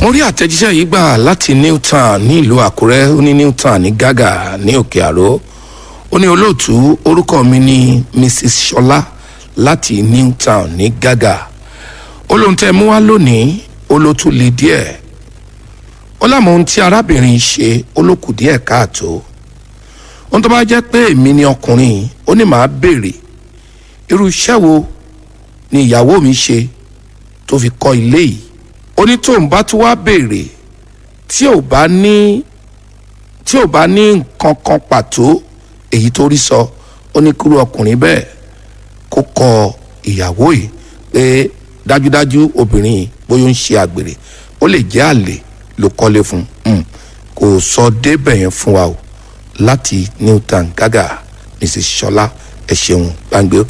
mo rí àtẹ̀jíṣẹ́ yìí gbà láti newtown ní ìlú àkúrẹ́ ó ní newtown ní gàgà ní òkè àró ó ní olóòtú orúkọ mi ní mrs ṣọlá láti newtown ní gàgà ó lóun tẹ́ mú wá lónìí ó ló tún le díẹ̀ ó lámọ̀ ohun tí arábìnrin ṣe ó ló kù díẹ̀ káàtó ohun tó bá jẹ́ pé èmi ni ọkùnrin ó ní màá béèrè irú iṣẹ́ wo ni ìyàwó mi ṣe tó fi kọ́ ilé yìí ó ní tóun bá tún wá béèrè tí ò bá ní tí ò bá ní nǹkan kan pàtó èyí tó rí sọ ó ní kúrú ọkùnrin bẹ́ẹ̀ kó kọ ìyàwó yìí pé dájúdájú obìnrin yìí bóyá ó ń ṣe àgbèrè ó lè jẹ́ àlè ló kọ́lé fún un kò sọ débẹ̀ yẹn fún wa o láti newtown gàgà mrs ṣọlá ẹ ṣeun gbàǹgbé òkè.